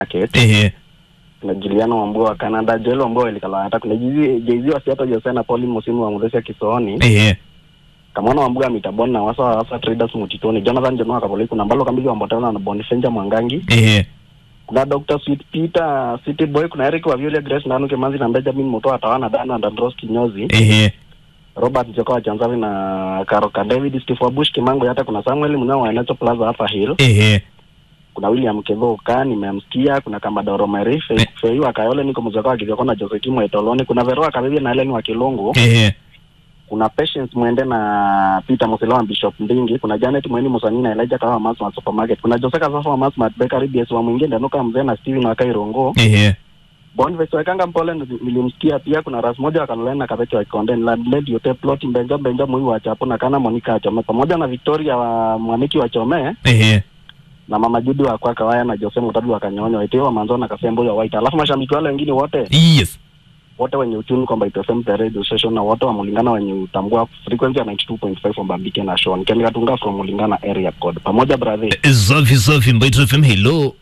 market ehe kuna Juliana Wambua wa Canada Joel Wambua ilikala hata kuna Jay-Z wa Seattle Jose na Pauline Musimu wa Muthesia Kisooni ehe Kamwana Wambua mitaboni na wasa wasa traders mutitoni Jonathan Jonoa Kapoli kuna Mbalo Kambizi wa Mbotana na Boniface Mwangangi ehe kuna Dr. Sweet Peter City Boy kuna Eric wa Violet Grace Ndanu Kimanzi na Benjamin Mutoa Tawana Dana na Andros Kinyozi ehe Robert Njoka wa Chanzavi na Karoka David Steve Wabush Kimango hata kuna Samuel Munao wa Enacho Plaza hapa Hill ehe kuna William Kevo ka nimemsikia kuna Kamadoro Mary Eh. Fei wa Kayole niko mzaka wa Kivyoko na Jose Kimo Etoloni kuna Veroa Kabibi na Helen wa Kilungu ehe kuna Patience Mwende na Peter Musila wa Bishop Ndingi kuna Janet Mweni Musani na Elijah Kawa Mass wa Supermarket kuna Jose Kasafa wa Mass Mart Bakery BS wa Mwingine Nuka Mzee na Steven wa Kairongo ehe Boniface Wekanga Mpole ndo- nilimsikia pia kuna Ras moja wa Kaloleni na Kabeki wa Konde Landlady Yote Plot Mbenja Mbenja Mwi wa Chapo na Kana Monica wa Chome pamoja na Victoria wa Mwaniki wa Chome ehe na Mama Judi wa Kwaka Waya na Jose Mutadu wa Kanyonyo Waiteo wa Manzo na Kasembo ya White alafu mashabiki wale wengine wote yes wote wenye uchumi kwamba It FM the radio station na wote wa Mulingana wenye utambua frequency ya 92.5 from Bambike na Sean Ken Katunga from Mulingana area code pamoja brother Eh, safi safi mbaito fm hello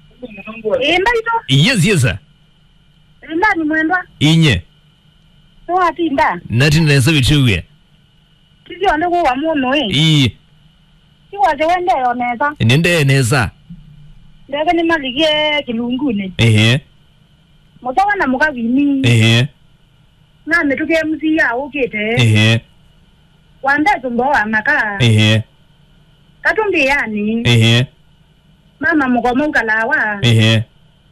imba ito yes yes sir. imba ni mwendwa inye towati imba nati nesa vichuwie tisionde kuwa muno i iyi tiwache wendeyo nesa nende nesa ndeke nimalikie kilunguni ehe mutoka na mukavini ehe namituke musiya ukite ehe wande tumbo wamaka ehe katumbiyani ehe mama mukomo ukalawa ehe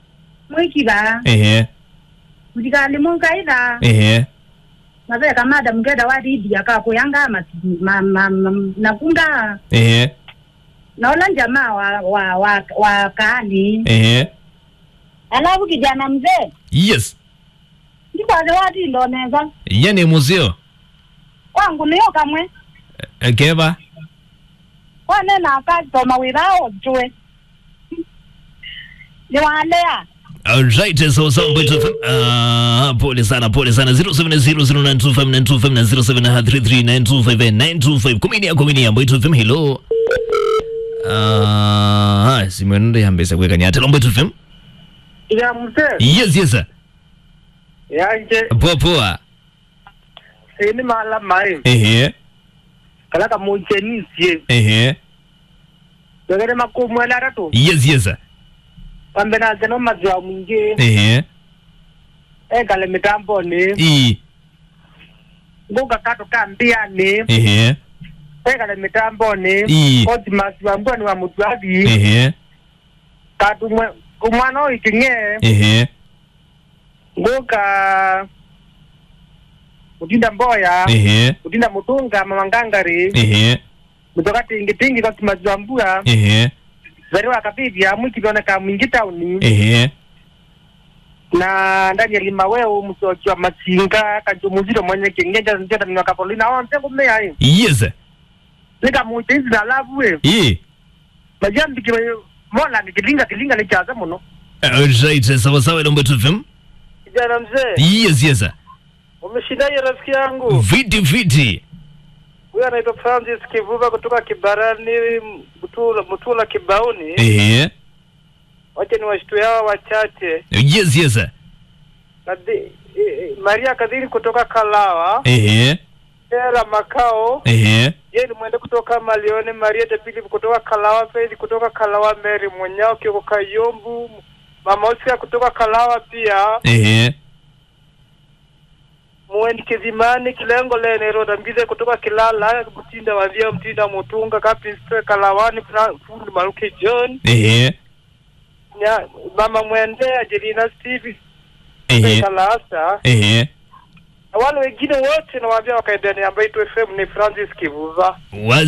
mwikiva ehe mutikali munkaitha ehe maveka mada mukeda watiidia kakuyanga masi- ma- ma- ma- nakunda ehe naola njamaa wa wa wa, wa kaani ehe alafu kijana mzee yes ndikwaze watindo neza yani musio kwangu niyo kamwe Eh, keva wanena akasoma withao jue niwalea Alright, so so mbaito fm ah pole sana pole sana 0700925925 na 0733925925 kuminia kuminia mbaito fm hello ah simwenende yambesa kwekani atelo mbaito fm ya mzee yes yes sir. yanje poa poa ini mala mai ehe kala ka munchenisie ehe wegere makumwela ratu yes yes sir. kambe na zeno mazwa mwingi ehe e kale mitambo ni i nguga kato kambiani ehe e kale mitambo ni i oti mazwa mbwani wa mutwavi ehe katu mwe kumwana oikinge ehe nguga mutinda mboya ehe mutinda mutunga mamangangari ehe mutoka tingi tingi kwa mazwa mbua ehe zariwa kabibya mwikivioneka mwingi tauni ehe na ndani ya lima weu msochi wa masinga kanjumuzito mwenye kingenja njeta ni wakapolina wa mtengo mmea hii yes sir. nika muitezi na lavu we i majambi kime mola ni kilinga kilinga ni chaza muno Alright, sawa sawa ilo mbaito fm kijana mzee yes yes sir. umeshindaje rafiki yangu viti viti huyu anaitwa Francis Kivuva kutoka Kibarani Mtula, Mtula Kibaoni ehe wacha ni washtue hawa wachache yes yes sir. Kadi, e, e, Maria Kadhiri kutoka Kalawa ehe Era Makao ehe Jeni Mwende kutoka Malione, Maria de Philip kutoka Kalawa, Faith kutoka Kalawa, Mary Mwenyao Kioko Kayombu, Mama Oscar kutoka Kalawa pia ehe Mwendi Kizimani Kilengo Lene Roda Mbize kutoka Kilala, Mtinda Wavia Mtinda Mutunga Kapistwe Kalawani Fra- Fundi Maruki John ehe Nya, Mama Mwende Angelina Steve ehe Kalasa ehe na wale wengine wote nawaambia wakaendani ambayo itu FM ni Francis Kivuva. Wa-